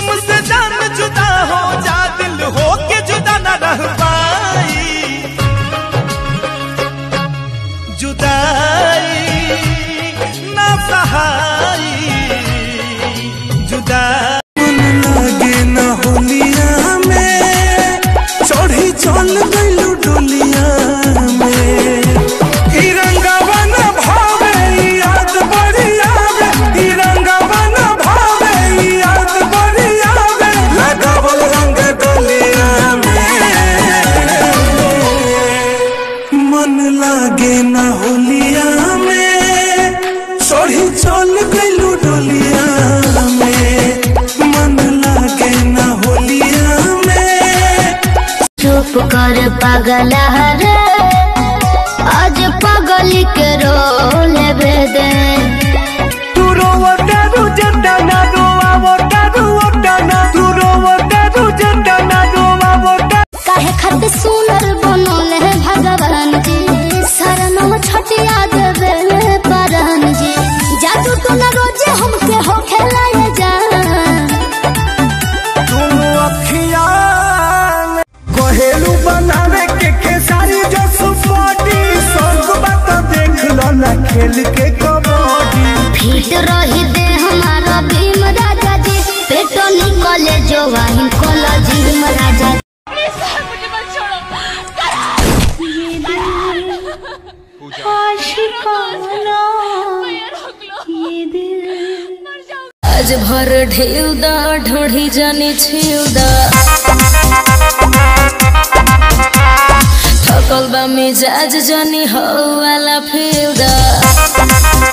जिस्म से जान जुदा हो जा दिल हो के जुदा न रह पाई जुदाई ना सहाई जुदाई लगे न होलिया में चढ़ी चल गइलू डोलिया में तिरंगावा न भावे याद बड़ी आवे तिरंगावा न भावे याद बड़ी आवे लगावल रंग डोलिया में मन लागे न होलिया में चढ़ी चल गइलू डोलिया में मन लागे न होलिया में चुप कर पागल हरे आज पगली के रोल दे तू रोवतारू जंडाना रोवावतारू ओटाना तू रोवतारू जंडाना रोवावता काहे खातिर सुनर बनल है भगवान जी शरणम छटिया देवे परन जी जादू तो न रोजे हमके हो खेलाए जा दोनों अखियां कहेलू बनावे के केसारी जो सुपोटी स्वर्ग बात देख लो ना खेल के कबड्डी फिट रही दे हमारा भीम राजा जी पेटो निकले जो वाहिन कोला जी राजा मुझे मत छोड़ो आज भर ढेउ दा ढोढ़ी जानी छिउ दा थकल बा मिजाज जानी हो वाला फिउ दा